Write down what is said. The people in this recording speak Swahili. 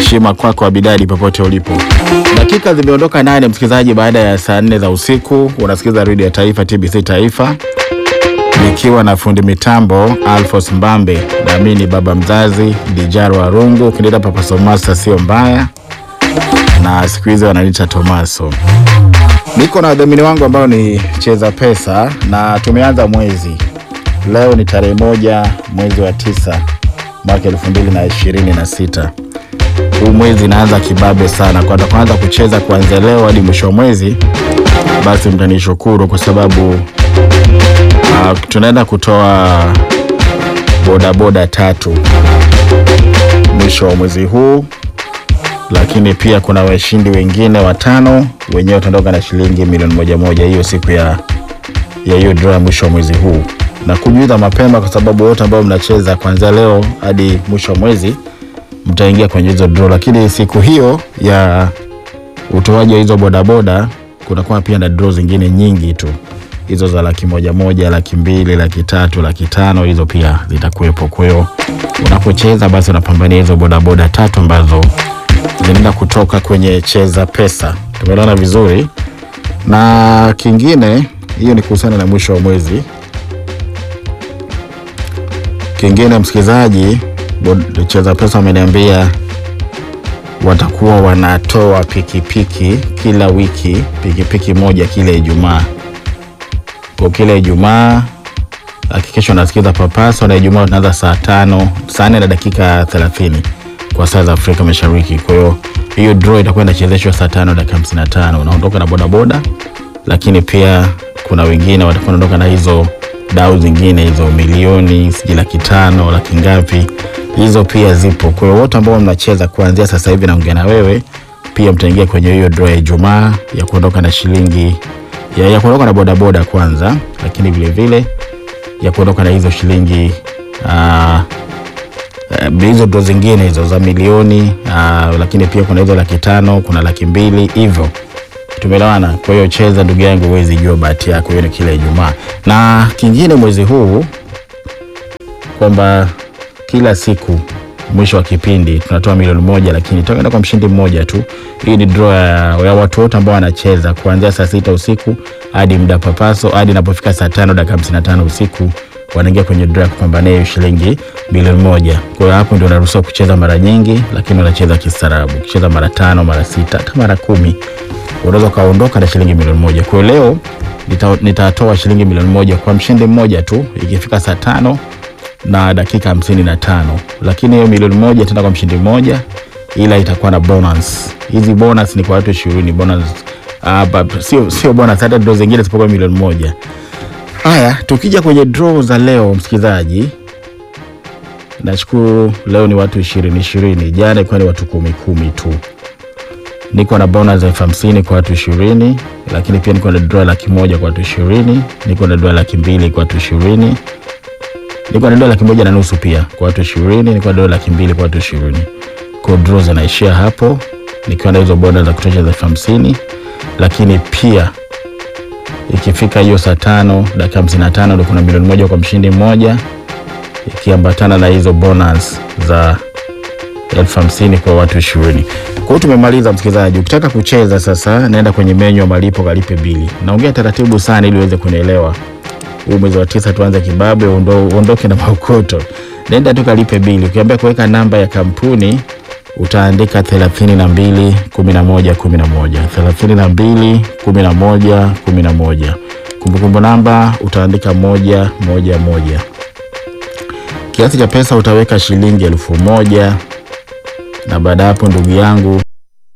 Heshima kwako Abidadi, popote ulipo. Dakika zimeondoka nane, msikilizaji, baada ya saa nne za usiku. Unasikiza redio ya Taifa, TBC Taifa, nikiwa na fundi mitambo Alfos Mbambe, nami ni baba mzazi Dijaro Arungu, ukiniita Papa Somasa sio mbaya, na siku hizi wananiita Tomaso. Niko na wadhamini wangu ambao ni Cheza Pesa na tumeanza mwezi leo, ni tarehe moja mwezi wa tisa mwaka elfu mbili na ishirini na sita. Huu mwezi inaanza kibabe sana, kwa kwanza kucheza kuanzia leo hadi mwisho wa mwezi, basi mtanishukuru kwa sababu uh, tunaenda kutoa bodaboda tatu mwisho wa mwezi huu, lakini pia kuna washindi wengine watano wenyewe wataondoka na shilingi milioni moja moja hiyo siku ya ya hiyo draw ya mwisho wa mwezi huu, na kujuza mapema kwa sababu wote ambao mnacheza kuanzia leo hadi mwisho wa mwezi mtaingia kwenye hizo draw, lakini siku hiyo ya utoaji wa hizo bodaboda kunakuwa pia na draw zingine nyingi tu, hizo za laki moja moja, laki mbili, laki tatu, laki tano, hizo pia zitakuwepo. Kwa hiyo unapocheza basi unapambania hizo bodaboda tatu ambazo zinaenda kutoka kwenye Cheza Pesa. Tumeelewana vizuri? Na kingine, hiyo ni kuhusiana na mwisho wa mwezi. Kingine msikilizaji, bod- Cheza Pesa wameniambia watakuwa wanatoa pikipiki kila wiki, pikipiki moja kila Ijumaa. Kwa kila Ijumaa hakikisha unasikiza Papaso, na Ijumaa tunaanza saa tano saa nne na dakika thelathini kwa saa za Afrika Mashariki. Kwa hiyo hiyo draw itakuwa inachezeshwa saa tano dakika hamsini na tano unaondoka na bodaboda, lakini pia kuna wengine watakuwa wanaondoka na hizo dau zingine hizo milioni sijui laki tano laki ngapi, hizo pia zipo. Kwa hiyo wote ambao mnacheza kuanzia sasa hivi naongea na wewe pia mtaingia kwenye hiyo draw ya Ijumaa ya kuondoka na shilingi ya, ya kuondoka na bodaboda kwanza, lakini vile vile ya kuondoka na hizo shilingi ah, eh, hizo ndo zingine hizo za milioni uh, lakini pia kuna hizo laki tano kuna laki mbili hivyo tumeelewana kwa hiyo cheza ndugu yangu huwezi jua bahati yako hiyo ni kila ijumaa na kingine mwezi huu kwamba kila siku mwisho wa kipindi tunatoa milioni moja lakini tutaenda kwa mshindi mmoja tu hii ni draw ya, ya watu wote ambao wanacheza kuanzia saa sita usiku hadi muda papaso hadi inapofika saa tano dakika hamsini na tano usiku wanaingia kwenye draw ya kupambania hiyo shilingi bilioni moja. Kwa hiyo hapo ndio unaruhusiwa kucheza mara nyingi, lakini unacheza kistaarabu. Ukicheza mara tano, mara sita, hata mara kumi unaweza ukaondoka na shilingi milioni moja. Kwa hiyo leo nita- nitatoa shilingi milioni moja kwa mshindi mmoja tu ikifika saa tano na dakika hamsini na tano lakini hiyo milioni moja tena kwa mshindi mmoja, ila itakuwa na bonus. Hizi bonus ni kwa watu ishirini bonus. Uh, but, sio, sio bonus, hata ndo zingine zipokuwa milioni moja. Haya, tukija kwenye draw za leo, msikilizaji, nashukuru leo ni watu ishirini ishirini. Jana ilikuwa ni watu kumi kumi tu. Niko na bonus elfu hamsini kwa watu ishirini, lakini pia niko na draw laki moja kwa watu ishirini, niko na draw laki mbili kwa watu ishirini, niko na draw laki moja na nusu pia kwa watu ishirini, niko na draw laki mbili kwa watu ishirini. Kwa hiyo draw zinaishia hapo, nikiwa na hizo bonus za kutosha za elfu hamsini, lakini pia ikifika hiyo saa tano dakika hamsini na tano ndo kuna milioni moja kwa mshindi mmoja ikiambatana na hizo bonus za elfu hamsini kwa watu ishirini. Kwa hiyo tumemaliza, msikilizaji. Ukitaka kucheza sasa, naenda kwenye menyu ya malipo, kalipe bili. Naongea taratibu sana ili uweze kunielewa. Huu mwezi wa tisa tuanze kibabe, uondo- uondoke na maukoto. Nenda tu kalipe bili. Ukiambia kuweka namba ya kampuni utaandika thelathini na mbili kumi na moja kumi na moja thelathini na mbili kumi na moja kumi na moja Kumbukumbu namba utaandika moja moja moja. Kiasi cha pesa utaweka shilingi elfu moja na baada ya hapo, ndugu yangu,